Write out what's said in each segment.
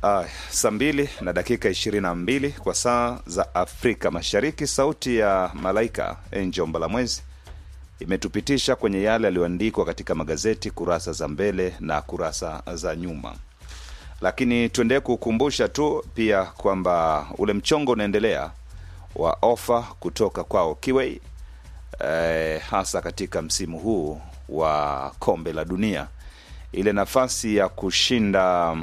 Uh, saa mbili na dakika ishirini na mbili kwa saa za Afrika Mashariki. Sauti ya Malaika Angel Mbalamwezi imetupitisha kwenye yale yaliyoandikwa katika magazeti kurasa za mbele na kurasa za nyuma, lakini tuendelee kukumbusha tu pia kwamba ule mchongo unaendelea wa ofa kutoka kwao Kiwei, eh, hasa katika msimu huu wa kombe la dunia, ile nafasi ya kushinda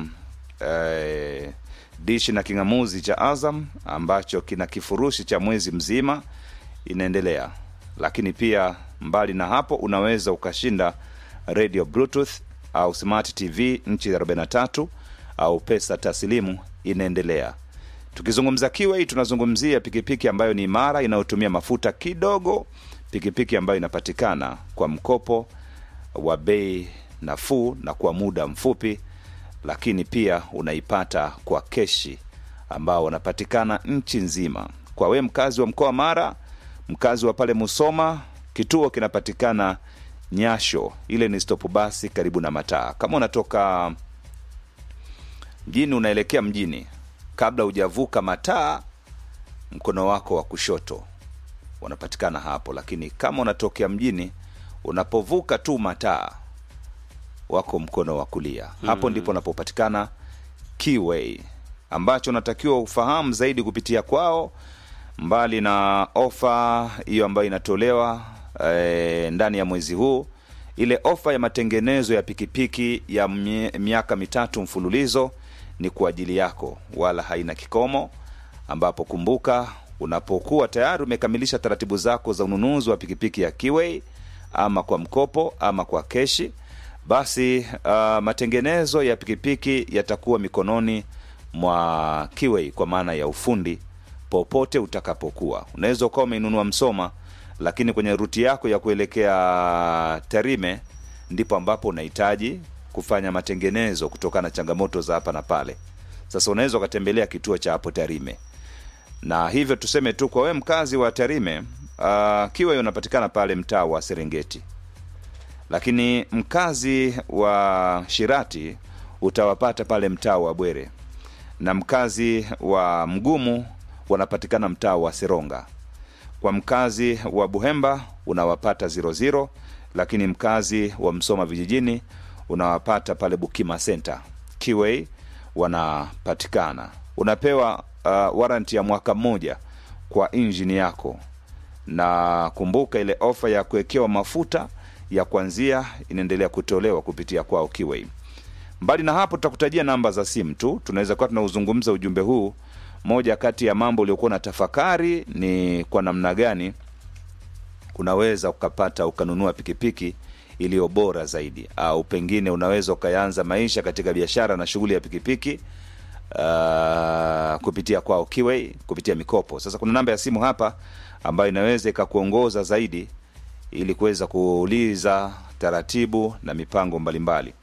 eh, dishi na king'amuzi cha Azam ambacho kina kifurushi cha mwezi mzima inaendelea, lakini pia mbali na hapo unaweza ukashinda radio bluetooth au smart tv nchi 43 au pesa taslimu inaendelea. Tukizungumza Kiwei tunazungumzia pikipiki ambayo ni imara inayotumia mafuta kidogo, pikipiki ambayo inapatikana kwa mkopo wa bei nafuu na kwa muda mfupi lakini pia unaipata kwa keshi ambao wanapatikana nchi nzima. Kwa we mkazi wa mkoa wa Mara, mkazi wa pale Musoma, kituo kinapatikana Nyasho, ile ni stop basi karibu na mataa. Kama unatoka mjini unaelekea mjini, kabla hujavuka mataa, mkono wako wa kushoto wanapatikana hapo, lakini kama unatokea mjini, unapovuka tu mataa wako mkono wa kulia hapo mm. ndipo unapopatikana Kiway, ambacho unatakiwa ufahamu zaidi kupitia kwao, mbali na ofa hiyo ambayo inatolewa e, ndani ya mwezi huu, ile ofa ya matengenezo ya pikipiki ya mie, miaka mitatu mfululizo ni kwa ajili yako, wala haina kikomo, ambapo kumbuka, unapokuwa tayari umekamilisha taratibu zako za ununuzi wa pikipiki ya Kiway, ama kwa mkopo ama kwa keshi basi uh, matengenezo ya pikipiki yatakuwa mikononi mwa Kiwei kwa maana ya ufundi popote utakapokuwa. Unaweza ukawa umeinunua Msoma, lakini kwenye ruti yako ya kuelekea Tarime ndipo ambapo unahitaji kufanya matengenezo kutokana na changamoto za hapa na pale. Sasa unaweza ukatembelea kituo cha hapo Tarime, na hivyo tuseme tu kwa wewe mkazi wa Tarime, uh, Kiwei unapatikana pale mtaa wa Serengeti lakini mkazi wa Shirati utawapata pale mtaa wa Bwere, na mkazi wa Mgumu wanapatikana mtaa wa Seronga. Kwa mkazi wa Buhemba unawapata 00, lakini mkazi wa Msoma vijijini unawapata pale Bukima Center. Kiwei wanapatikana, unapewa uh, waranti ya mwaka mmoja kwa injini yako, na kumbuka ile ofa ya kuwekewa mafuta ya kwanzia inaendelea kutolewa kupitia kwao Kiwei. Mbali na hapo, tutakutajia namba za simu tu, tunaweza kuwa tunauzungumza ujumbe huu. Moja kati ya mambo uliokuwa na tafakari ni kwa namna gani unaweza ukapata ukanunua pikipiki iliyo bora zaidi, au pengine unaweza ukaanza maisha katika biashara na shughuli ya pikipiki uh, kupitia kwao Kiwei, kupitia mikopo. Sasa kuna namba ya simu hapa ambayo inaweza ikakuongoza zaidi ili kuweza kuuliza taratibu na mipango mbalimbali.